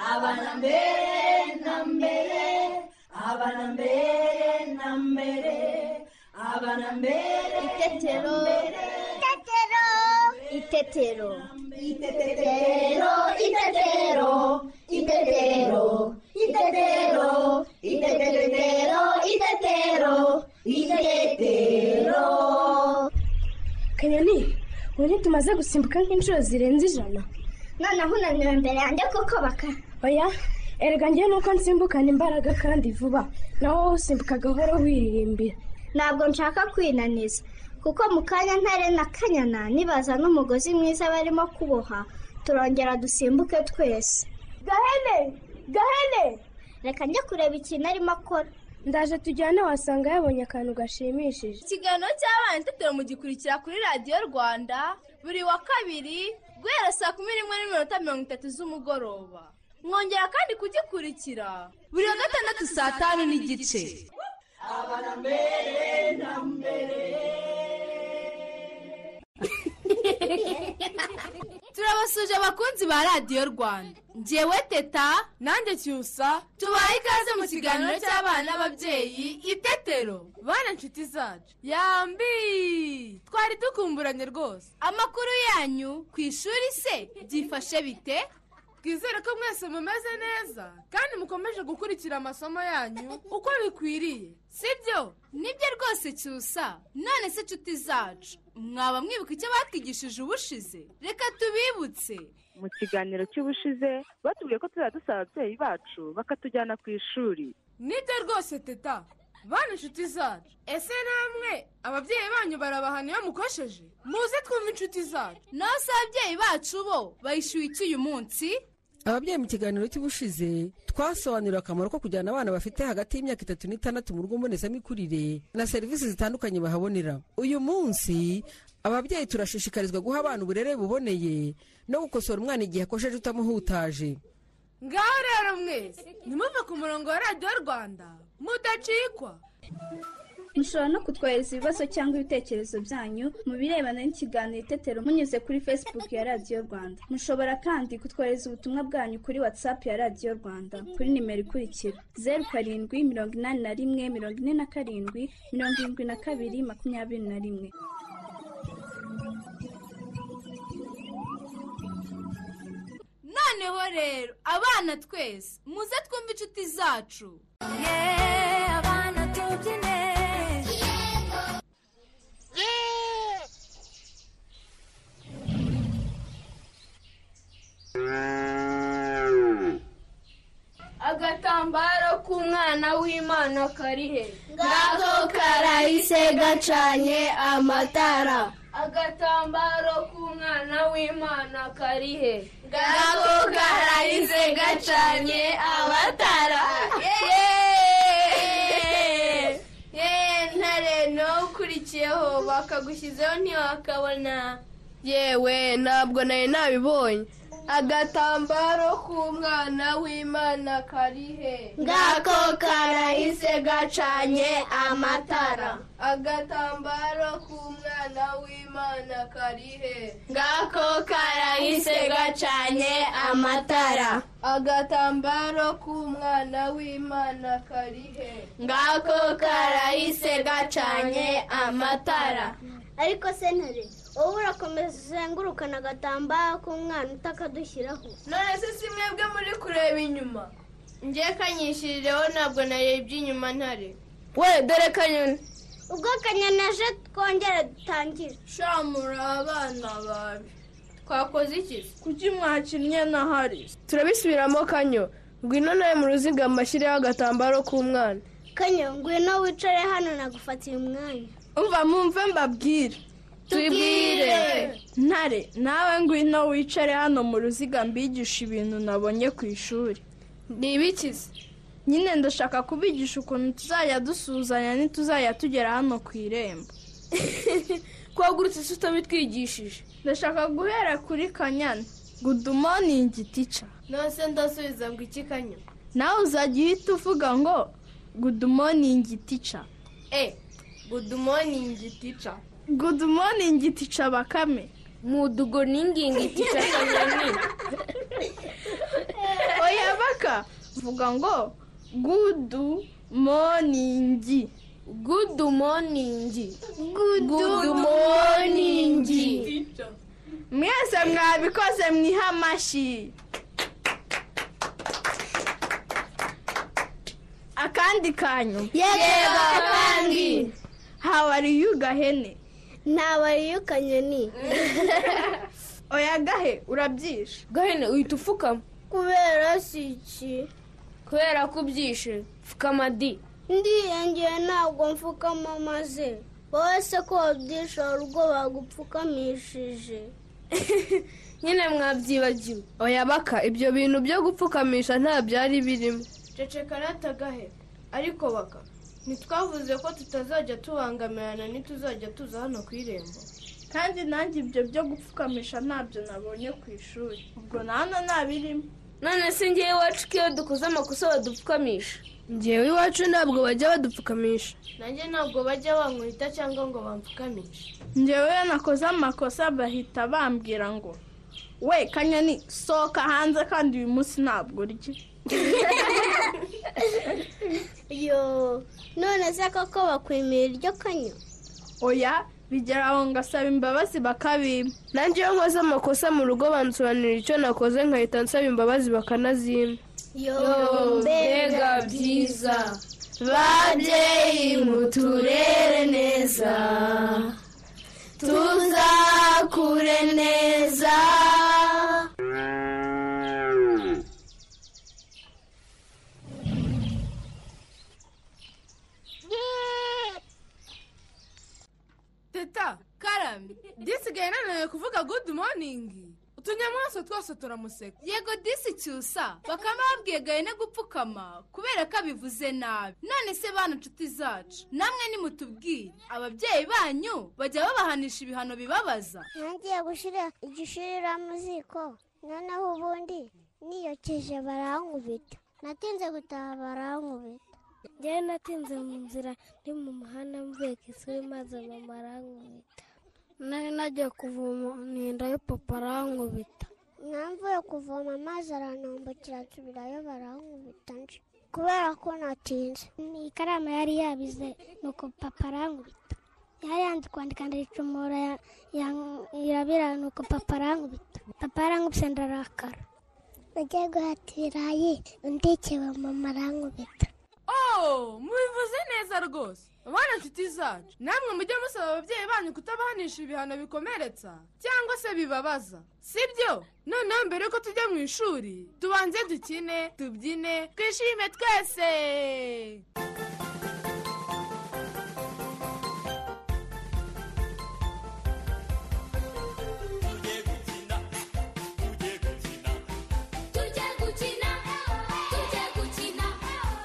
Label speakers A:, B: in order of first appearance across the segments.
A: abana mbere na mbere abana mbere na mbere abana mbere
B: Itetero. Itetero.
C: Itetero.
A: Itetero, itetero, itetero, itetero, itetero, itetero, itetero.
D: kanyoni ubu ntitumaze gusimbuka nk'inshuro zirenze ijana
C: Noneho unaniwe imbere yanjye kuko baka.
D: oya erega njyewe nuko nsimbukana imbaraga kandi vuba nawe wowe usimbuka gahoro wiririmbira
C: Ntabwo nshaka kwinaniza. Kuko mu kanya ntare na kanyana nibaza n'umugozi mwiza barimo kuboha turongera dusimbuke twese. Gahene! Gahene! Reka njye kureba ikintu arimo akora.
D: ndaje tujyane wasanga yabonye akantu gashimishije
E: ikiganiro cy'abana itetero mugikurikira kuri radiyo rwanda buri wa kabiri guhera saa kumi n'imwe n'iminota mirongo itatu z'umugoroba mwongera kandi kugikurikira buri wa gatandatu saa tanu n'igice turabasuje abakunzi ba radiyo rwanda ngewe teta nanjye cyusa tubaye ikaze mu kiganiro cy'abana n'ababyeyi itetero bana inshuti zacu yambi twari dukumburanye rwose amakuru yanyu ku ishuri se byifashe bite
F: twizere ko mwese mumeze neza kandi mukomeje gukurikira amasomo yanyu uko bikwiriye
E: sibyo nibyo rwose cyusa none se inshuti zacu mwaba mwibuka icyo batwigishije ubushize reka tubibutse
G: mu kiganiro cy'ubushize batubwiye ko tuzajya dusaba ababyeyi bacu bakatujyana ku ishuri
F: nibyo rwose teta bana inshuti zacu ese namwe ababyeyi banyu barabahana iyo mukosheje muze twumve inshuti zacu
E: naho se ababyeyi bacu bo bayishyuye iki uyu munsi
H: ababyeyi mu kiganiro cy'ubushize twasobanuriwe akamaro ko kujyana abana bafite hagati y'imyaka itatu n'itandatu mu rugo mbonezamikurire na serivisi zitandukanye bahabonera uyu munsi ababyeyi turashishikarizwa guha abana uburere buboneye no gukosora umwana igihe akosheje utamuhutaje
F: ngaho rero mwese nimuve ku murongo wa radiyo rwanda mudacikwa
I: mushobora no kutwohereza ibibazo cyangwa ibitekerezo byanyu mu birebana n'ikiganiro itetero munyuze kuri facebook ya radiyo rwanda mushobora kandi kutwohereza ubutumwa bwanyu kuri whatsapp ya radiyo rwanda kuri nimero ikurikira zeru karindwi mirongo inani na rimwe mirongo ine na karindwi mirongo irindwi na kabiri makumyabiri na rimwe
E: noneho rero abana twese muze twumve inshuti zacu
F: agatambaro k'umwana w'imana kari he
C: Ngako karahise gacanye amatara.
F: agatambaro k'umwana w'imana kari he
C: Ngako karahise gacanye amatara.
F: ntare nawe ukurikiyeho bakagushyizeho ntiwakabona yewe ntabwo nari nabibonye agatambaro k'umwana w'imana kari he
C: Ngako karahise gacanye amatara.
F: agatambaro k'umwana w'imana kari he
C: Ngako karahise gacanye amatara.
F: agatambaro k'umwana w'imana kari he
C: Ngako karahise gacanye amatara. Ariko sentare wowe urakomeza uzengurukana agatambaro k'umwana utakadushyiraho.
F: none se si mwebwe muri kureba inyuma ngiye kanyishirireho ntabwo narebye inyuma ntare we dore kanyoni
C: ubwo akanyenaje twongera dutangire
F: shamura abana babi twakoze iki kuki mwakinnye na hari turabisubiramo kanyo ngwino nawe mu ruziga mbashyireho agatambaro k'umwana
C: kanyo ngwino wicare hano nagufatira umwanya
F: umva mumve mbabwire tubwire ntare nawe ngwino wicare hano mu ruziga mbigisha ibintu nabonye ku ishuri ni ibikizi nyine ndashaka kubigisha ukuntu tuzajya dusuhuzanya ntituzajya tugera hano ku irembo twagurutse se utabitwigishije ndashaka guhera kuri kanyana gudumoni igiticha
E: nose ndasubiza ngo iki kanyo
F: nawe uzajya uhita uvuga ngo gudumoni igiticha
E: e gudu moningi tica
F: Good morning ticha bakame. Mudugo ningingi ticha kanyoni. Oya vuga ngo gudu moningi
B: gudu moningi
F: gudu moningi mwese mwabikoze mwihe amashyi akandi kanyu
B: yego akandi
F: how are you gahene
C: ntabariye ukanyoni
F: oya gahe urabyishe
B: gahene uhita upfukama
C: kubera si iki
B: kubera ko ubyishe pfukama di
C: ndiyengeye ntabwo mfukama maze wowe se ko wabyishora ubwo bagupfukamishije
B: nyine mwabyibagiwe
F: oya baka ibyo bintu byo gupfukamisha nta byari birimo
J: ceceka natagahe ariko baka ntitwavuze ko tutazajya tubangamirana ntituzajya tuza hano ku irembo
F: kandi nanjye ibyo byo gupfukamisha ntabyo nabonye ku ishuri ubwo na hano ntabirimo
B: none se ngewe iwacu ko iyo dukoze amakosa badupfukamisha
F: ngewe iwacu ntabwo bajya badupfukamisha
J: nanjye ntabwo bajya bankubita cyangwa ngo bampfukamishe
F: ngewe iyo nakoze amakosa bahita bambwira ngo we kanyoni sohoka hanze kandi uyu munsi ntabwo urya
C: yo none se koko bakwimira iryo kanyo
F: oya bigera aho ngasaba imbabazi bakabima
B: nanjye iyo nkoze amakosa mu rugo bansobanurira icyo nakoze nkahita nsaba imbabazi bakanazimpa
C: yo
B: mbega byiza babyeyi muturere neza tuzakure neza
E: teta karame disigaye nanone kuvuga gudu moningi utunyamaswa twose turamuseka yego disi cyusa bakaba babwiye gahene gupfukama kubera ko abivuze nabi none se bana nshuti zacu namwe nimutubwire ababyeyi banyu bajya babahanisha ibihano bibabaza
K: ntangiye gushyira igishirira mu ziko noneho ubundi niyokeje barankubita natinze gutaha barankubita
L: njyewe natinze mu nzira ndi mu muhanda mvuye ku isuri maze mama arankubita nari nagiye kuvoma mu inda yo papa arankubita
K: namvuye kuvoma amazi arantambukira nsubirayo barankubita nje kubera ko natinze
L: iyi karamu yari yabize nuko papa arankubita yari yanze kwandika ndayicumura irabira nuko papa arankubita papa arankubise ndarakara
K: nagiye guhata ibirayi undikewe mama arankubita
E: oh mubivuze neza rwose bana nshuti zacu namwe mujye musaba ababyeyi banyu kutabahanisha ibihano bikomeretsa cyangwa se bibabaza sibyo noneho mbere yuko tujya mu ishuri tubanze dukine tubyine twishime twese
A: tujye gukina tujye gukina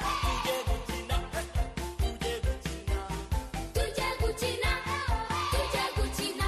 A: tujye gukina tujye gukina tujye gukina tujye gukina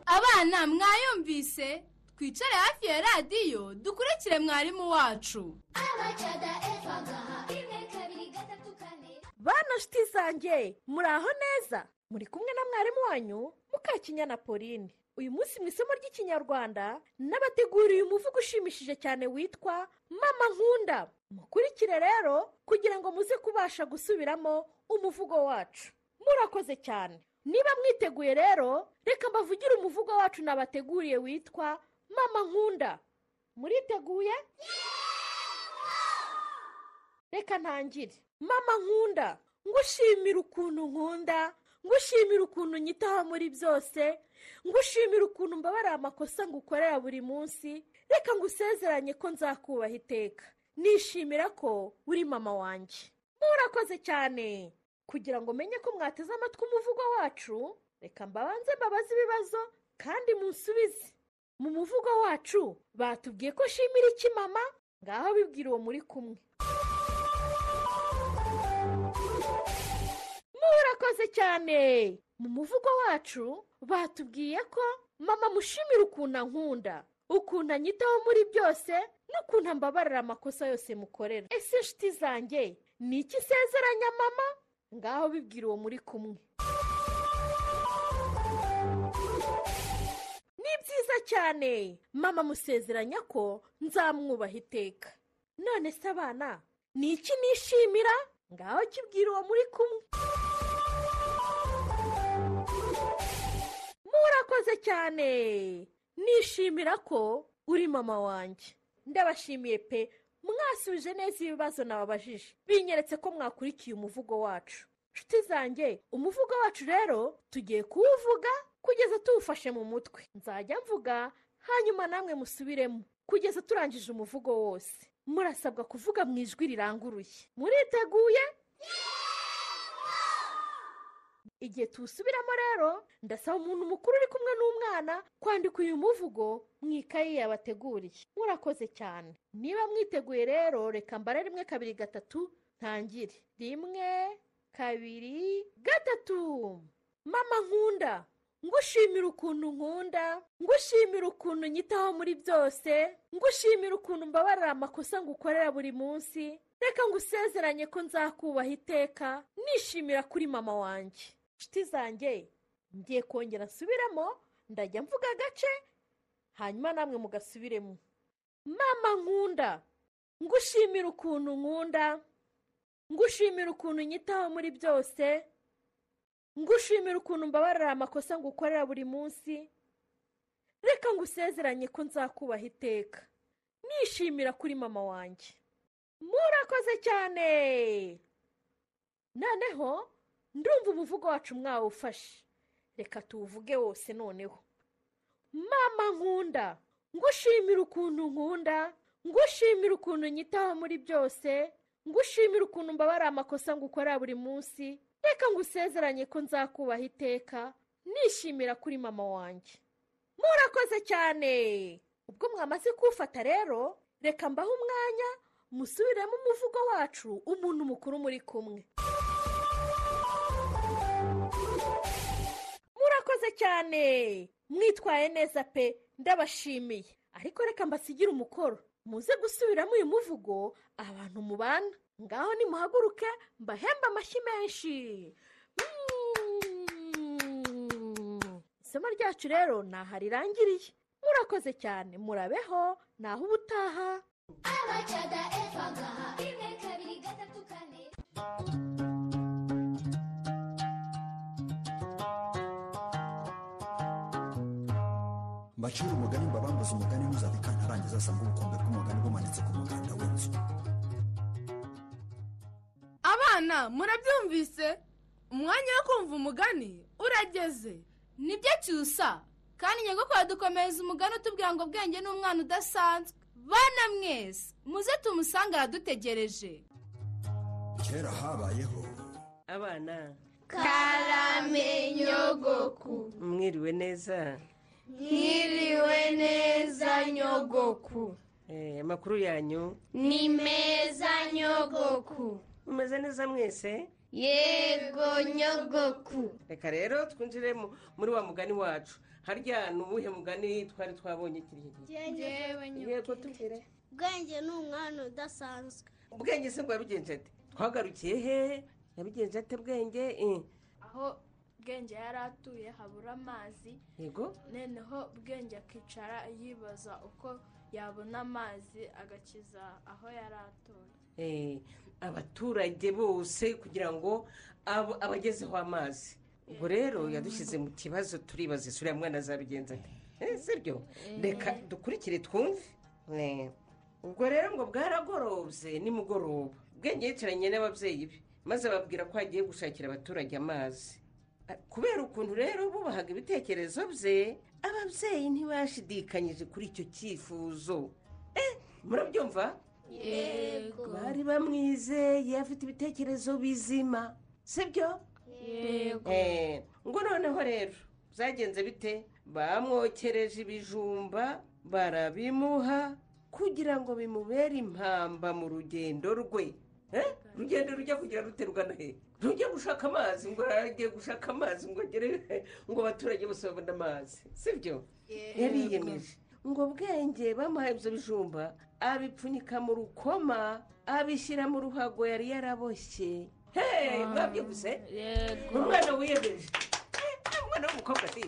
E: bana mwayumvise twicare hafi ya radiyo dukurikire mwarimu wacu
M: bana nshuti zanjye muri aho neza muri kumwe na mwarimu wanyu mukakinyana pauline uyu munsi mu isomo ry'ikinyarwanda n'abateguriye umuvugo ushimishije cyane witwa mama nkunda mukurikire rero kugira ngo muze kubasha gusubiramo umuvugo wacu murakoze cyane niba mwiteguye rero reka mbavugire umuvugo wacu nabateguriye witwa mama nkunda muriteguye reka ntangire mama nkunda ngushimira ukuntu nkunda ngushimira ukuntu nyitaho muri byose ngushimira ukuntu mbabarira amakosa ngukorera buri munsi reka ngusezeranye ko nzakubaha iteka nishimira ko uri mama wanjye murakoze cyane kugira ngo menye ko mwateze amatwi umuvugo wacu reka mbabanze mbabaze ibibazo kandi munsubize mu muvugo wacu batubwiye ko nshimira iki mama ngaho bibwira uwo muri kumwe murakoze cyane mu muvugo wacu batubwiye ko mama mushimira ukuntu ankunda ukuntu anyitaho muri byose n'ukuntu ambabarira amakosa yose mukorera ese inshuti zanjye ni iki nsezeranya mama ngaho bibwira uwo muri kumwe ni byiza cyane mama musezeranya ko nzamwubaha iteka none se abana ni iki nishimira ngaho kibwira uwo muri kumwe murakoze cyane nishimira ko uri mama wanjye ndabashimiye pe mwasubije neza ibibazo nababajije binyeretse ko mwakurikiye umuvugo wacu nshuti zanjye umuvugo wacu rero tugiye kuwuvuga kugeza tuwufashe mu mutwe nzajya mvuga hanyuma namwe musubiremo kugeza turangije umuvugo wose murasabwa kuvuga mu ijwi riranguruye muriteguye igihe tuwusubiramo rero ndasaba umuntu mukuru uri kumwe n'umwana kwandika uyu muvugo mu ikayi yabateguriye murakoze cyane niba mwiteguye rero reka mbare rimwe kabiri gatatu ntangire rimwe kabiri gatatu mama nkunda ngushimira ukuntu nkunda ngushimira ukuntu nyitaho muri byose ngushimira ukuntu mbabarira amakosa ngukorera buri munsi reka ngusezeranye ko nzakubaha iteka nishimira kuri mama wanjye inshuti zanjye ngiye kongera nsubiramo ndajya mvuga agace hanyuma namwe mugasubiremo mama nkunda ngushimira ukuntu nkunda ngushimira ukuntu nyitaho muri byose ngushimira ukuntu mbabarira amakosa ngukorera buri munsi reka ngusezeranye ko nzakubaha iteka nishimira kuri mama wanjye murakoze cyane noneho ndumva umuvugo wacu mwawufashe reka tuwuvuge wose noneho mama nkunda ngushimira ukuntu nkunda ngushimira ukuntu nyitaho muri byose ngushimira ukuntu mbabara amakosa ngukorera buri munsi reka ngusezeranye ko nzakubaha iteka nishimira kuri mama wanjye murakoze cyane ubwo mwamaze kuwufata rero reka mbahe umwanya musubiremo umuvugo wacu umuntu mukuru muri kumwe murakoze cyane mwitwaye neza pe ndabashimiye ariko reka mbasigire umukoro muze gusubiramo uyu muvugo abantu mubana ngaho nimuhaguruke mbahembe amashyi menshi Mm. isomo ryacu rero ni aha rirangiriye murakoze cyane murabeho naho ubutaha
N: mbacira umugani mbabambuze umugani ntuzabika ntarangiza asanga ubukombe bw'umugani bumanitse ku muganda w'inzu
E: abana murabyumvise umwanya wo kumva umugani urageze nibyo cyusa kandi nyagakora dukomereza umugani utubwira ngo bwenge ni umwana udasanzwe bana mwese muze tumusange aradutegereje
N: kera habayeho
O: abana
P: karamenyogoku
O: mwiriwe neza
P: mwiriwe neza nyogoku
O: Eh, amakuru yanyu
P: ni meza nyogoku
O: mumeze neza mwese
P: yego nyogoku
O: reka rero twinjire mu- muri wa mugani wacu harya ni uwuhe mugani twari twabonye kiriya gihe
Q: Njyewe
O: yego tubwire
Q: ubwenge ni umwana udasanzwe
O: ubwenge se bwa bigenze ate twagarukiye hehe yabigenze ate bwenge Eh,
Q: aho bwenge yari atuye habura amazi
O: yego
Q: noneho bwenge akicara yibaza uko yabona amazi agakiza aho yari atuye
O: Eh, abaturage bose kugira ngo abo- abagezeho amazi ubwo rero yadushyize mu kibazo turibaza isura mwana azabigenza ate Eh, si byo reka dukurikire twumve Eh, ubwo rero ngo bwaragorobye nimugoroba ubwenge yicaranye n'ababyeyi be maze ababwira ko agiye gushakira abaturage amazi kubera ukuntu rero bubahaga ibitekerezo bye ababyeyi ntibashidikanyije kuri icyo cyifuzo Eh, murabyumva
P: Yego.
O: bari bamwizeye afite ibitekerezo bizima sibyo
P: Yego.
O: Eh, ngo noneho rero byagenze bite bamwokereje ibijumba barabimuha kugira ngo bimubere impamba mu rugendo rwe Eh, urugendo rujya kugira rute rugana he rujya gushaka amazi ngo agiye gushaka amazi ngo agere ngo abaturage bose babone amazi sibyo yariyemeje ngo bwenge bamuhaye ibyo bijumba abipfunyika mu rukoma abishyira mu ruhago yari yaraboshye hehe mwabyuze umwana wiyemeje Eh, umwana w'umukobwa se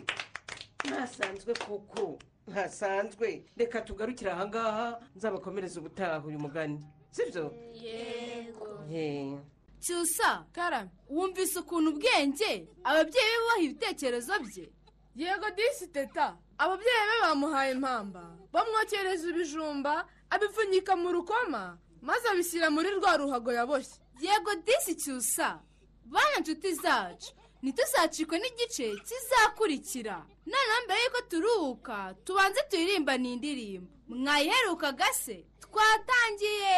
O: ntasanzwe koko ntasanzwe reka tugarukire ahangaha nzabakomereze ubutaha uyu mugani sibyo
E: yego
O: Eh,
E: cyusa karame wumvise ukuntu ubwenge ababyeyi be bubaha ibitekerezo bye yego disi teta ababyeyi be bamuhaye impamba bamwokereza ibijumba abipfunyika mu rukoma maze abishyira muri rwa ruhago yaboshye yego disi cyusa bana inshuti zacu ntituzacikwe n'igice kizakurikira noneho mbere y'uko turuhuka tubanze turirimbanire indirimbo mwayiherukaga se twatangiye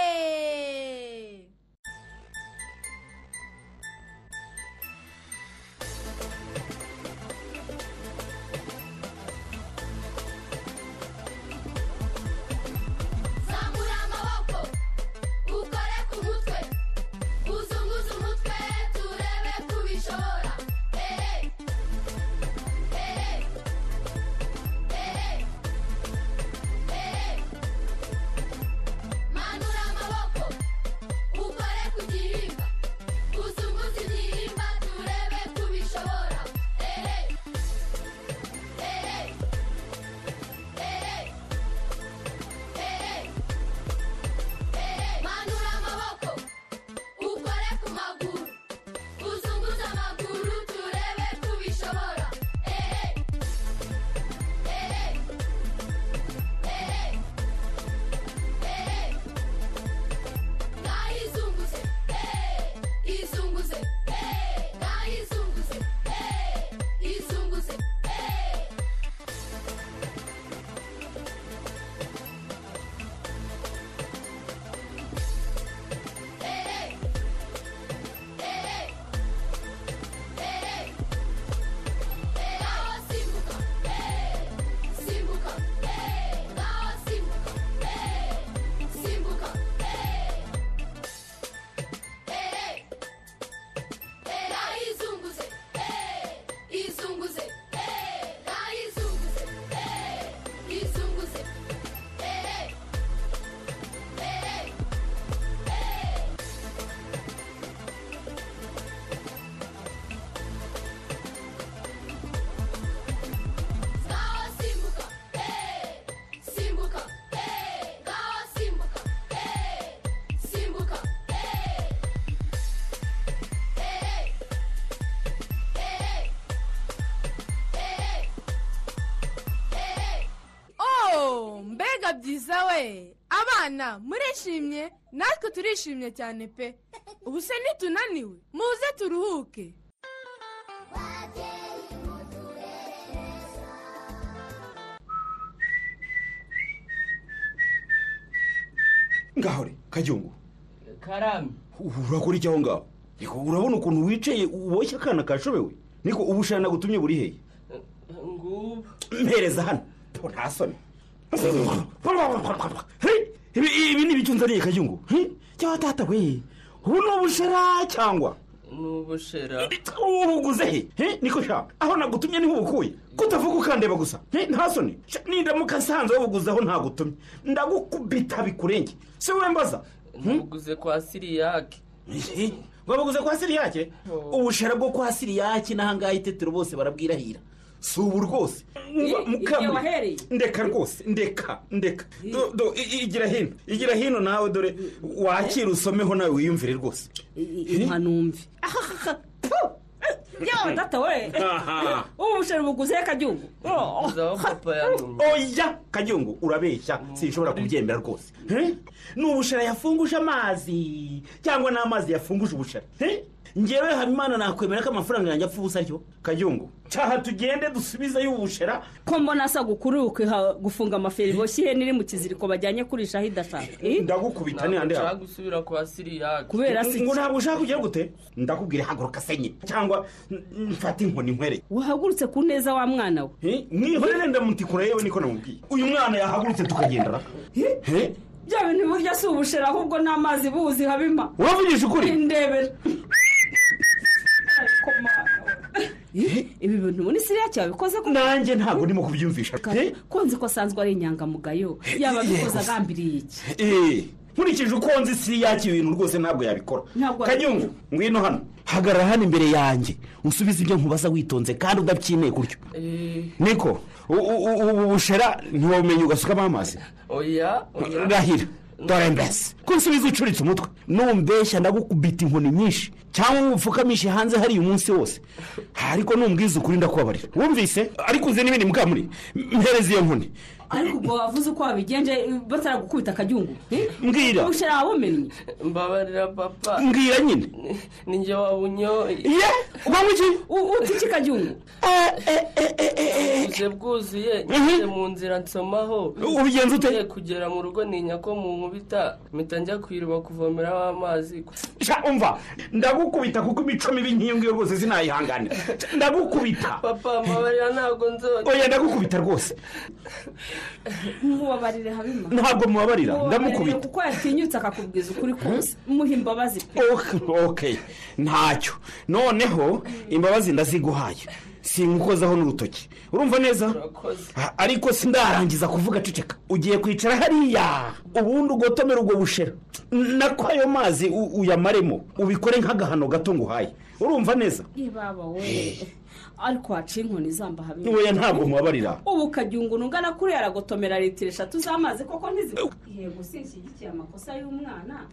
A: zamura amaboko ukore ku mutwe uzunguze umutwe turebe kubishobora hehe hehe hehe hehe manura amaboko ukore ku gihimba uzunguze igihimba turebe kubishobora hehe hehe hehe Hey, hey, manura amaboko ukore ku maguru uzunguze amaguru turebe ko ubishobora Hey, hey, hey, hey, hey, hey. Nayizunguze, hey, izunguze, hey, nayizunguze, hey, izunguze, hey. Hey! Ngaho simbuka, eh, simbuka, eh, ngaho simbuka, eh, simbuka, eh. Eh, eh, eh, eh.
E: oh mbega byiza we abana murishimye natwe turishimye cyane pe ubu se ntitunaniwe muze turuhuke
R: ngahore kajyungu
O: karame
R: urakora iki aho ngaho niko urabona ukuntu wicaye uboshye akana kashobewe niko ubushana gutumye buri hehe
O: ngubu
R: mpereza hano ntabwo nta soni Hey! ibi ibi ni ibicunzaniye kajyungu Hmm? cya tata we ubu ni ubushera cyangwa
O: n'ubushera
R: ubuguze he he niko shaka aho nagutumye niho ubukuye kutavuga ukandeba gusa he nta soni Sha, nindamuka nsanze wabuguze aho ntagutumye ndagukubita bikurenge si wowe mbaza
S: Nabuguze kwa siriyake
R: wabuguze kwa siriyake ubushera bwo kwa siriyake n'ahangaha itetero bose barabwirahira si ubu rwose
S: igihe wahereye.
R: ndeka rwose ndeka ndeka Do- do- i- i- igira hino igira hino nawe dore wakira usomeho nawe wiyumvire rwose
S: nkanumve yewe data we
R: Aha.
S: ubu busheri buguze kagihugu
R: oya kajyungu urabeshya sinshobora kubyemera rwose He? ni ubushera yafunguje amazi cyangwa ni amazi yafunguje ubushera He? ngewe habimana nakwemera ko amafaranga yanjye apfa ubusa aryo kajyungu cyaha tugende dusubizeyo ubushera
S: ko mbona asa gukuriwe gufunga amaferi boshye ihene iri mu kiziriko bajyanye kurisha aho idashaka Eh?
R: ndagukubita ni handi
S: Ntabwo
R: hawe
S: gusubira kwa siriyake kubera si
R: ngo ntabwo ushaka kugira gute ndakubwira haguruka senye cyangwa mm, mfate inkoni nkwere
S: wahagurutse ku neza wa mwana we
R: mwihorere ndamutikura yewe niko namubwiye uyu mwana yahagurutse tukagendana He?
S: bya bintu burya si ubushera ahubwo ni amazi buzi habima
R: Wavugije ukuri?
S: ndebera ibi bintu muri siriyake wabikoze ko
R: nanjye ntabwo ndimo kubyumvisha He?
S: ko nzi ko asanzwe ari inyangamugayo yaba abikoze agambiriye iki
R: Eh, nkurikije uko nzi si yakira ibintu rwose ntabwo yabikora
S: Ntabwo
R: kanyungu ngwino hano hagarara hano imbere yanjye usubize ibyo nkubaza witonze kandi udabyineye gutyo niko u- u- u- ubu bushera ntiwabumenya ugasukamo amazi
S: oya
R: rahira dore mbese ko nsubiza ucuritse umutwe numbeshya ndagukubita inkoni nyinshi cyangwa umupfukamishe hanze hariya umunsi wose ariko numbwiza ukuri ndakubabarira wumvise ariko uzi n'ibindi mukamuri mpereze iyo nkoni
S: ariko ubwo wavuze uko wabigenje bataragukubita akagihugu
R: Mbwira.
S: ubushera wawumenye
R: mbabarira papa mbwira nyine
S: ni njye wabunyoye
R: ye ubamo iki
S: uta iki kagihugu
R: buze
S: bwuzuye
R: ngeze
S: mu nzira nsomaho
R: ubigenza ute?
S: ngiye kugera mu rugo ninya ko mu nkubita mpita njya ku iriba kuvomeraho amazi
R: sha umva ndagukubita kuko imico mibi nk'iyo ngiyo rwose sinayihanganira ndagukubita
S: papa mbabarira ntabwo nzongera
R: oya ndagukubita rwose
S: mubabarire habima
R: Ntabwo mubabarira,
S: Mubabarire
R: ndamukubita.
S: kuko yatinyutse akakubwiza ukuri kose muhe imbabazi pe
R: ok ntacyo noneho imbabazi ndaziguhaye singukozaho n'urutoki urumva neza A- ariko sindarangiza kuvuga ceceka ugiye kwicara hariya ubundi ugotomere ubwo bushera N- nako ayo mazi u- uyamaremo ubikore nk'agahano gato nguhaye urumva neza
S: ibaba we ariko waciye inkoni zamba habima
R: oya ntabwo mubabarira
S: ubu kagihugu nungana kuriya aragotomera litiro eshatu z'amazi koko ntizi yego sinshyigikiye amakosa y'umwana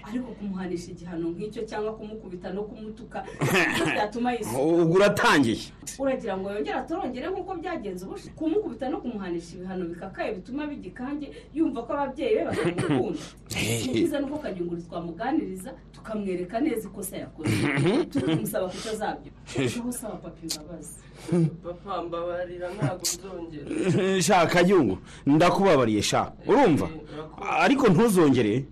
S: ariko kumuhanisha igihano nk'icyo cyangwa kumukubita no kumutuka nibyo byatuma yisuka
R: ubwo uratangiye
S: uragira ngo yongere atorongere nk'uko byagenze ubushize kumukubita no kumuhanisha ibihano bikakaye bituma bigikange yumva ko ababyeyi be batamukunda ni byiza nuko kagihugu twamuganiriza tukamwereka neza ikosa yakoze turi kumusaba kutazabyo aho usaba papa imbabazi papa mbabarira ntabwo nzongera
R: shaka yungu ndakubabariye sha urumva ariko ntuzongere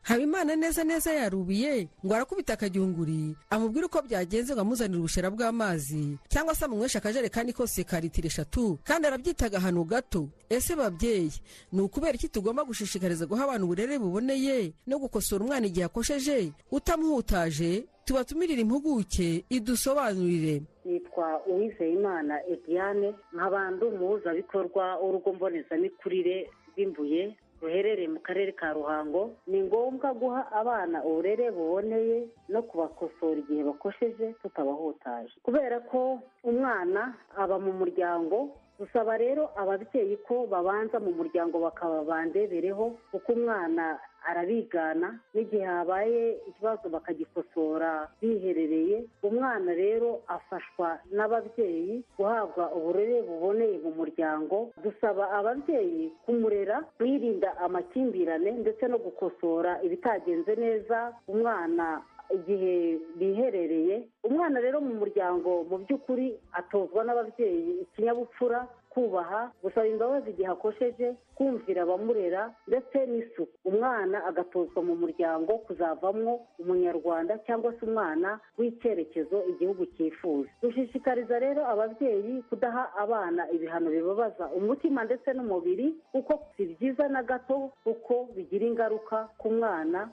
H: habimana neza neza yarubiye ngo arakubita akagiyunguri amubwire uko byagenze ngo amuzanire ubushera bw'amazi cyangwa se amunyweshe akajerekani kose ka litiro eshatu kandi arabyita agahano gato ese babyeyi ni ukubera iki tugomba gushishikariza guha abantu uburere buboneye no gukosora umwana igihe akosheje utamuhutaje tubatumirire impuguke idusobanurire
T: nitwa uwizeyimana ediane nkaba ndi umuhuzabikorwa w'urugo mbonezamikurire rw'imbuye ruherereye mu karere ka ruhango ni ngombwa guha abana uburere buboneye no kubakosora igihe bakosheje tutabahutaje kubera ko umwana aba mu muryango dusaba rero ababyeyi ko babanza mu muryango bakaba bandebereho kuko umwana arabigana n'igihe habaye ikibazo bakagikosora biherereye umwana rero afashwa n'ababyeyi guhabwa uburere buboneye mu muryango dusaba ababyeyi kumurera birinda amakimbirane ndetse no gukosora ibitagenze neza umwana igihe biherereye umwana rero mu muryango mu by'ukuri atozwa n'ababyeyi ikinyabupfura kubaha gusaba imbabazi igihe akosheje kumvira abamurera ndetse n'isuku umwana agatozwa mu muryango kuzavamwo umunyarwanda cyangwa se umwana w'icyerekezo igihugu cyifuza dushishikariza rero ababyeyi kudaha abana ibihano bibabaza umutima ndetse n'umubiri kuko si byiza na gato kuko bigira ingaruka ku mwana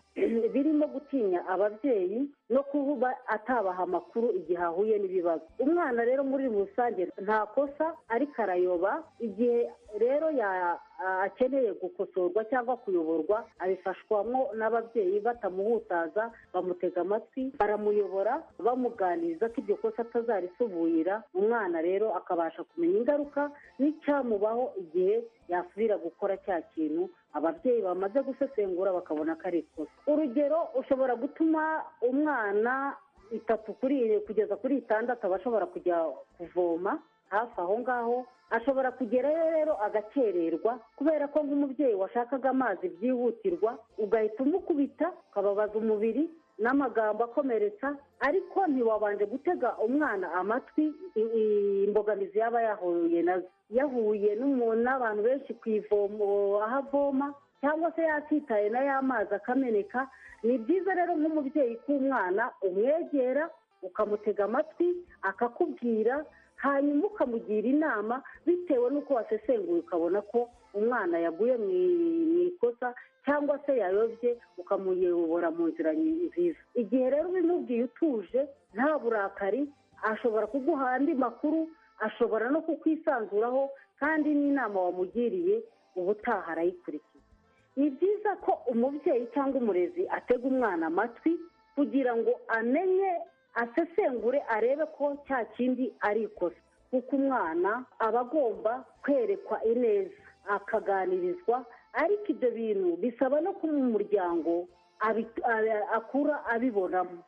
T: birimo gutinya ababyeyi no kuba atabaha amakuru igihe ahuye n'ibibazo umwana rero muri rusange nta kosa ariko arayoba igihe rero ya- akeneye gukosorwa cyangwa kuyoborwa abifashwamo n'ababyeyi batamuhutaza bamutega amatwi baramuyobora bamuganiriza ko iryo kosa atazarisubuyira umwana rero akabasha kumenya ingaruka n'icyamubaho igihe yasubira gukora cya kintu ababyeyi bamaze gusesengura bakabona ko ari ikosa urugero ushobora gutuma umwana itatu kuri kugeza kuri itandatu aba ashobora kujya kuvoma hafi aho ngaho ashobora kugerayo rero agakererwa kubera ko nk'umubyeyi washakaga amazi byihutirwa ugahita umukubita ukababaza umubiri n'amagambo akomeretsa ariko ntiwabanje gutega umwana amatwi i- i- imbogamizi yaba yahuye nazo yahuye n'umu- n'abantu benshi ku ivomo aho avoma cyangwa se yakitaye na ya mazi akameneka ni byiza rero nk'umubyeyi k'umwana umwegera ukamutega amatwi akakubwira hanyuma ukamugira inama bitewe n'uko wasesenguye ukabona ko umwana yaguye mu i- mu ikosa cyangwa se yayobye ukamuyobora mu nzira nyi- nziza igihe rero ubimubwiye utuje nta burakari ashobora kuguha andi makuru ashobora no kukwisanzuraho kandi n'inama wamugiriye ubutaha arayikurikiza ni byiza ko umubyeyi cyangwa umurezi atega umwana amatwi kugira ngo amenye asesengure arebe ko cya kindi ari ikosa kuko umwana aba agomba kwerekwa ineza akaganirizwa ariko ibyo bintu bisaba no kuba umuryango abi- a- akura abibonamo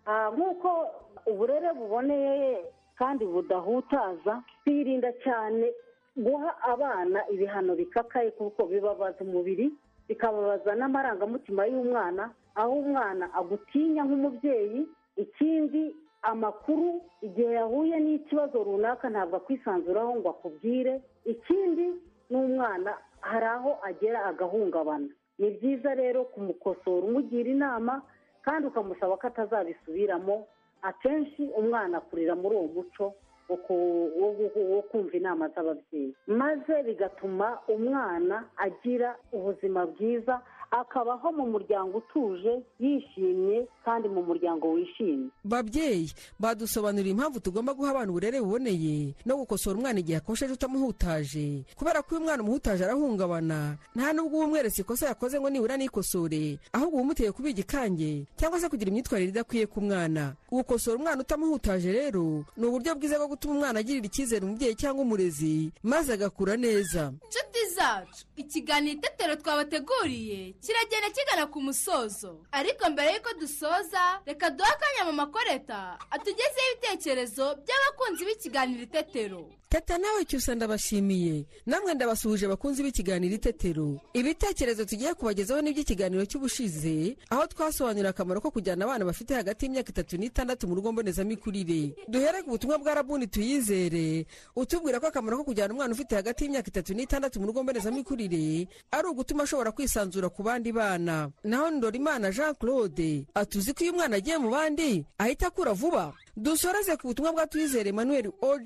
T: Ah, nk'uko uburere buboneye kandi budahutaza twirinda cyane guha abana ibihano bikakaye kuko bibabaza umubiri bikababaza n'amarangamutima y'umwana aho umwana agutinya nk'umubyeyi ikindi amakuru igihe yahuye n'ikibazo runaka ntabwo akwisanzuraho ngo akubwire ikindi n'umwana hari aho agera agahungabana ni byiza rero kumukosora umugira inama kandi ukamusaba ko atazabisubiramo akenshi umwana akurira muri uwo muco wo ku- wo gu- wo kumva inama z'ababyeyi maze bigatuma umwana agira ubuzima bwiza akabaho mu muryango utuje yishimye kandi mu muryango wishimye
H: babyeyi badusobanurira impamvu tugomba guha abana uburere buboneye no gukosora umwana igihe akosheje utamuhutaje kubera ko iyo umwana umuhutaje arahungabana nta nubwo uba umweretse ikosa yakoze ngo nibura nikosore ahubwo uba umuteye kuba igikange cyangwa se kugira imyitwarire idakwiye ku mwana gukosora umwana utamuhutaje rero ni uburyo bwiza bwo gutuma umwana agirira icyizere umubyeyi cyangwa umurezi maze agakura neza
E: inshuti zacu ikiganiro itetero twabateguriye kiragenda kigana ku musozo ariko mbere y'uko dusoza reka duhe akanya mu makoreta atugezeho ibitekerezo by'abakunzi b'ikiganiro itetero
H: teta nawe cyusa ndabashimiye namwe ndabasuhuje bakunzi b'ikiganiro itetero ibitekerezo tugiye kubagezaho n'iby'ikiganiro cy'ubushize aho twasobanurira akamaro ko kujyana abana bafite hagati y'imyaka itatu n'itandatu mu rugo mbonezamikurire duhere ku butumwa bwa rabuni tuyizere utubwira ko akamaro ko kujyana umwana ufite hagati y'imyaka itatu n'itandatu mu rugo mbonezamikurire ari ugutuma ashobora kwisanzura ku bandi bana naho ndorimana jean claude atuzi ko iyo umwana agiye mu bandi ahita akura vuba dusoreze ku butumwa bwa tuyizere emmanuel og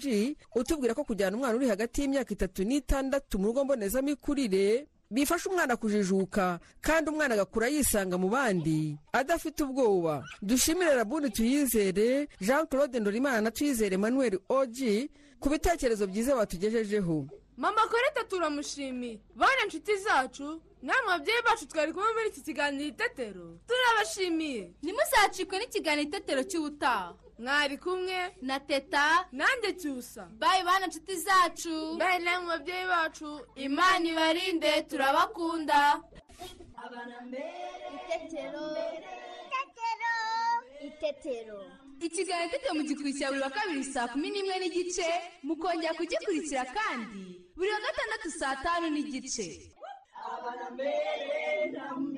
H: utubwira ko kujyana umwana uri hagati y'imyaka itatu n'itandatu mu rugo mbonezamikurire bifasha umwana kujijuka kandi umwana agakura yisanga mu bandi adafite ubwoba dushimire rabuni tuyizere jean claude ndorimana na tuyizere emmanuel og ku bitekerezo byiza batugejejeho
E: mama koreta turamushimiye bana inshuti zacu namwe babyeyi bacu twari kumwe muri iki kiganiro itetero turabashimiye ntimuzacikwe n'ikiganiro itetero cy'ubutaha mwari kumwe na teta nanjye cyusa bayi bana inshuti zacu bayi namwe babyeyi bacu imana ibarinde turabakunda
C: itetero itetero
E: ikiganiro itetero mugikurikira buri wa kabiri saa kumi n'imwe n'igice mukongera kugikurikira kandi buri wa gatandatu saa tanu n'igice
A: abana mbere na mbere